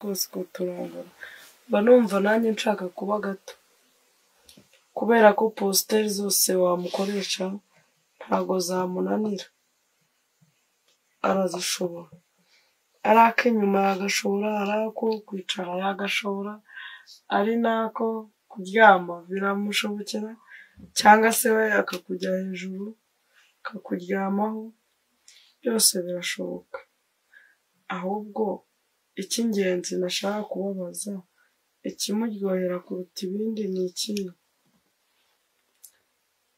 rwose ukuntu turangana, mba numva nanjye nshaka kuba gato, kubera ko positeri zose wamukoresha ntago zamunanira, arazishobora, ari ak'inyuma yagashobora, ari ako kwicara yagashobora, ari n'ako kuryama biramushobokera cyangwa se we akakujya hejuru akakuryamaho, byose birashoboka, ahubwo icy'ingenzi ntashaka kubabaza, ikimuryohera kuruta ibindi ni ikihe?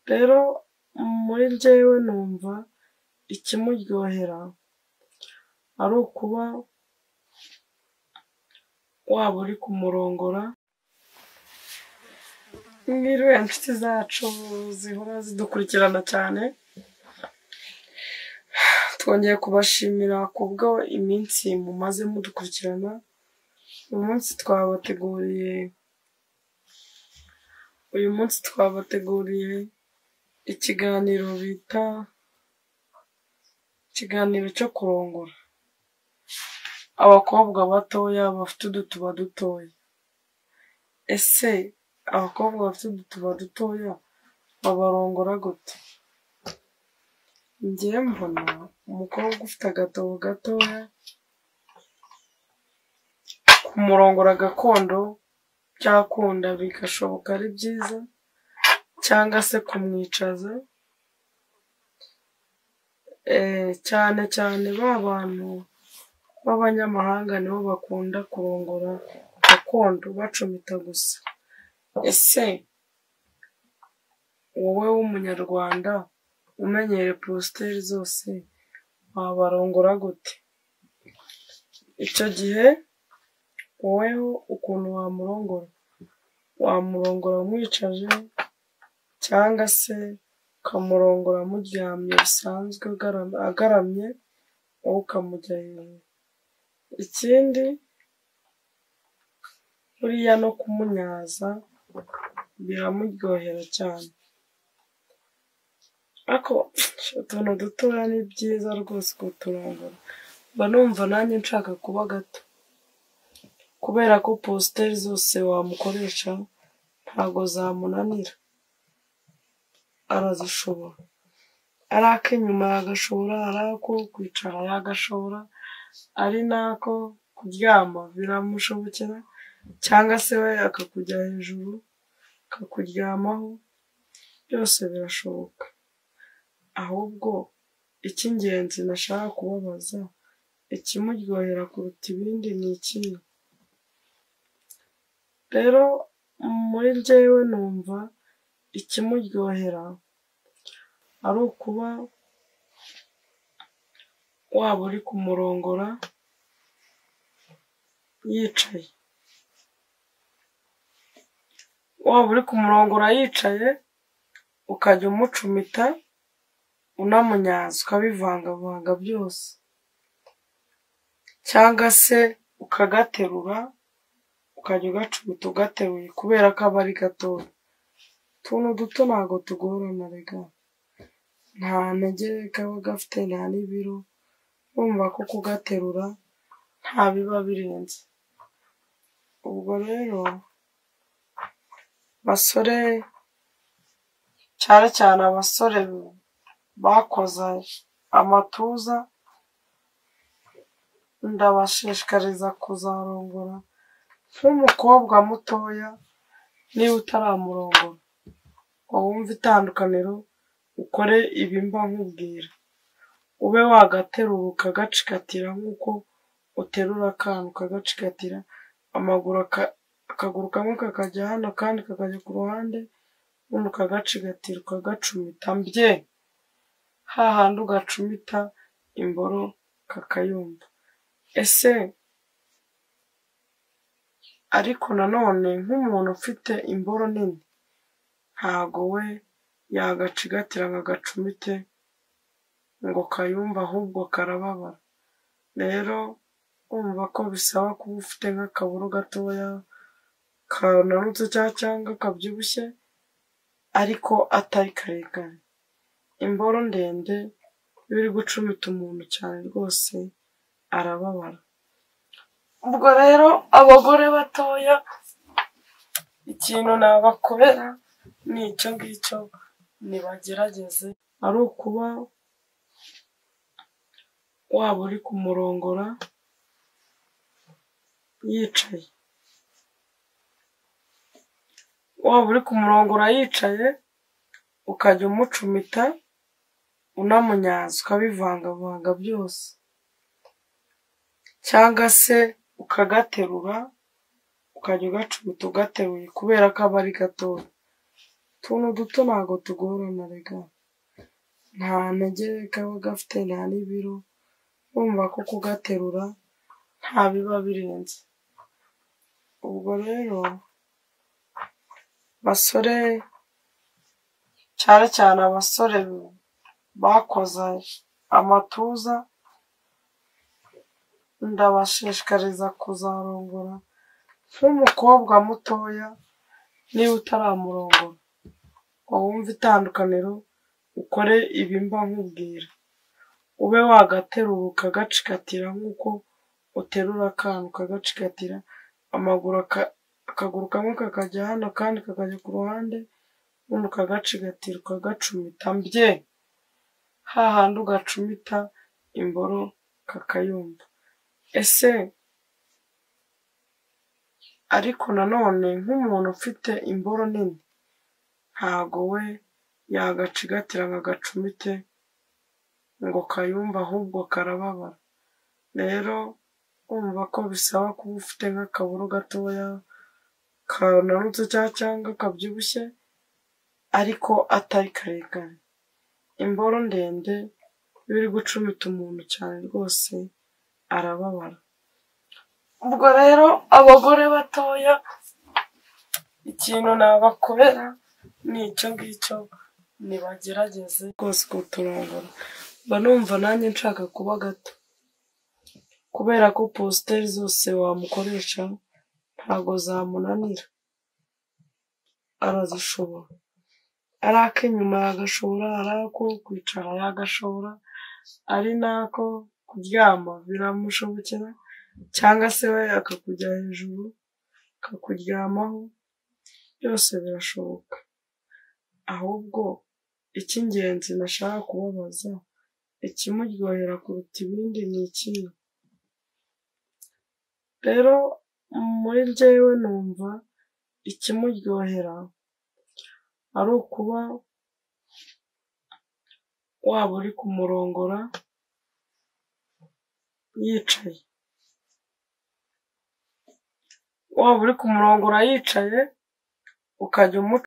Rero muri njyewe numva ikimuryohera ari ukuba waba uri kumurongora, nk'iriya nshuti zacu zihora zidukurikirana cyane, twongeye kubashimira kubwo iminsi mumaze mudukurikirana, uyu munsi twabateguriye, uyu munsi twabateguriye ikiganiro bita ikiganiro cyo kurongora, abakobwa batoya bafite udutuba dutoya, ese abakobwa bafite udutuba dutoya babarongora gute? Njyewe mbona umukobwa ufite agatobo gatoya kumurongora gakondo byakunda bigashoboka ari byiza, cyangwa se kumwicaza, cyane cyane ba bantu b'abanyamahanga nibo bakunda kurongora gakondo bacomita gusa, ese wowe w'umunyarwanda umenyereye positeri zose wabarongora gute? Icyo gihe woweho ukuntu wamurongora, wamurongora umwicaje cyangwa se ukamurongora muryamye bisanzwe agaramye, wowe ukamujya hejuru, ikindi buriya no kumunyaza biramuryohera cyane, ariko utuntu dutoya ni byiza rwose kuturongora, mba numva nanjye nshaka kuba gato, kubera ko positeri zose wamukoresha ntago zamunanira, arazishobora, ari ak'inyuma yagashobora, ari ako kwicara yagashobora, ari n'ako kuryama biramushobokera cyangwa se we akakujya hejuru akakuryamaho, byose birashoboka, ahubwo icy'ingenzi ntashaka kubabaza, ikimuryohera kuruta ibindi ni ikihe? Rero muri njyewe numva ikimuryohera ari ukuba waba uri kumurongora yicaye, waba uri kumurongora yicaye, ukajya umucumita unamunyaza ukabivangavanga byose, cyangwa se ukagaterura ukajya ugacumita ugateruye kubera ko aba ari gatoya, utuntu duto ntago tugorana erega, nta ntege kaba gafite nta n'ibiro, urumva ko kugaterura nta biba birenze, ubwo rero basore cyane cyane abasore bakoze amatuza, ndabashishikariza kuzarongora nk'umukobwa mutoya, niba utaramurongora ngo wumve itandukaniro ukore ibi mba nkubwira, ube wagaterura ukagacikatira nk'uko uterura akana ukagacikatira, amaguru akaguru kamwe kakajya hano akandi kakajya ku ruhande, ubundi ukagacikatira ukagacumita mbye, hahandi ugacumita imboro kakayumva, ese ariko nanone nk'umuntu ufite imboro nini ntago we yagacigatira ngo agacumite ngo kayumve ahubwo karababara, rero urumva ko bisaba kuba ufite nk'akaburo gatoya kananutse cyangwa kabyibushye ariko atari karekare, imboro ndende iyo uri gucumita umuntu cyane rwose arababara. ubwo rero abagore batoya ikintu nabakorera ni icyo ngicyo nibagerageze ari ukuba waba uri kumurongora yicaye waba uri kumurongora yicaye ukajya umucumita unamunyaza ukabivangavanga byose cyangwa se ukagaterura ukajya ugacumita ugateruye kubera ko aba ari gatoya utuntu duto ntabwo tugorana rega nta ntege kaba gafite nta n'ibiro urumva ko kugaterura nta biba birenze ubwo rero basore cyane cyane abasore bakoze amatuza ndabashishikariza kuzarongora nk'umukobwa mutoya niba utaramurongora wumva itandukaniro ukore ibi mba nkubwira ube wagaterura ukagacikatira nk'uko uterura akantu ukagacikatira amaguru aka- akaguru kamwe kakajya hano akandi kakajya ku ruhande ubundi ukagacigatira ukagacumita mbye hahandi ugacumita imboro kakayumva ese ariko nanone nk'umuntu ufite imboro nini ntago we yagacigatira ngo agacumite ngo kayumve ahubwo karababara rero urumva ko bisaba kuba ufite nk'akaburo gatoya kananutse cyangwa cyangwa kabyibushye ariko atari karekare imboro ndende iyo uri gucumita umuntu cyane rwose arababara ubwo rero abagore batoya ikintu nabakorera ni icyo ngicyo nibagerageze rwose kuturongora mba numva nanjye nshaka kuba gato kubera ko positeri zose wamukoresha ntago zamunanira arazishobora ari ak'inyuma yagashobora ari ako kwicara yagashobora ari n'ako kuryama biramushobokera cyangwa se we akakujya hejuru akakuryamaho byose birashoboka ahubwo icy'ingenzi nashaka kubabaza ikimuryohera kuruta ibindi ni ikihe rero muri njyewe numva ikimuryohera ari ukuba waba uri kumurongora yicaye waba uri kumurongora yicaye ukajya umuca